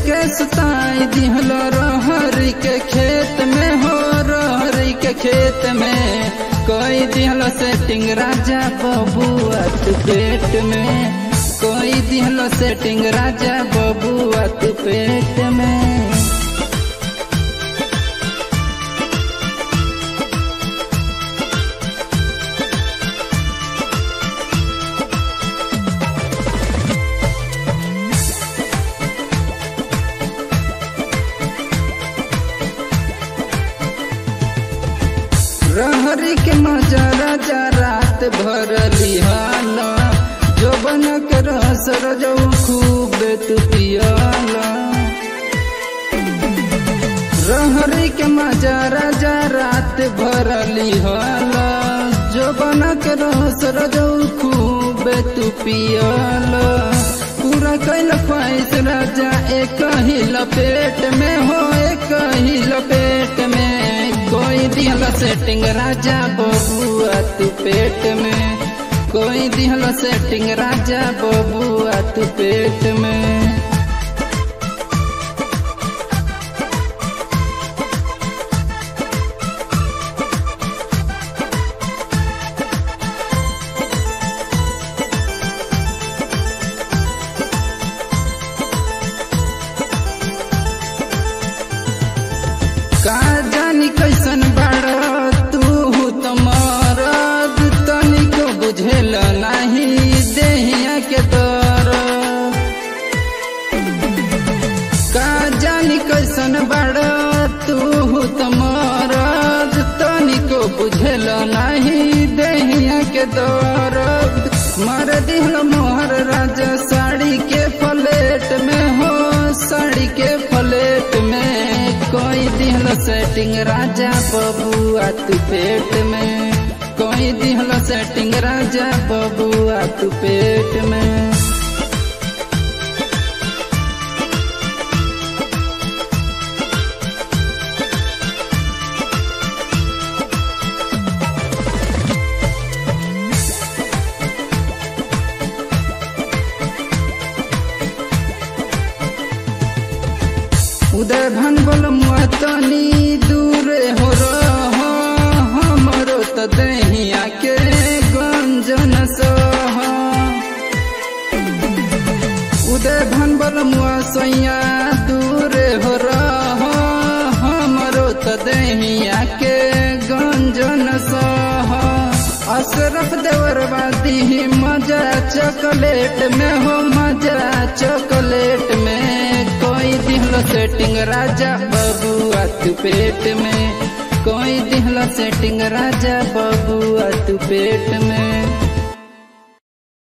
के सुताई दिहल रहरी के खेत में हो रहरी के खेत में कोई दिहल सेटिंग राजा बबुआ तू पेट में कोई दिहल सेटिंग राजा बबुआ तू पेट में रहरी के मजा राजा रात भर लिहाला जो बन के रस रजऊ खूब तू पियाला रहरी के मजा राजा रात भर लिहाला जो बन के रस रजऊ खूब तू पियाला पूरा कैल ख्वाहिश राजा एक ही लपेट में हो एक ही लपेट में कोई दिहला सेटिंग राजा बबुआ तू पेट में कोई दिहला सेटिंग राजा बबुआ तू पेट में का जानी कैसन बाड़ तू तमरद तनिको बुझेल नाही देहिया के दर का जानी कैसन बाड़ तू तमरद तनिको बुझेल नाही देहिया के दर मर दिहल मोहर राजा साड़ी के फलेट में हो साड़ी के फलेट में कोई दिहल सेटिंग राजा बबुआ तू पेट में कोई दिहल सेटिंग राजा बबुआ तू पेट में उदय भन बोल मतनी दूर हो रह हमरो त दहिया के गंजन सह उदय भन बोल सैया दूर हो रह हमरो त दहिया के गंजन सह अशरफ देवरवादी मजा चॉकलेट में हो मजा चॉकलेट में कोई दिहल सेटिंग राजा बबुआ तू पेट में कोई दिहल सेटिंग राजा बबुआ तू पेट में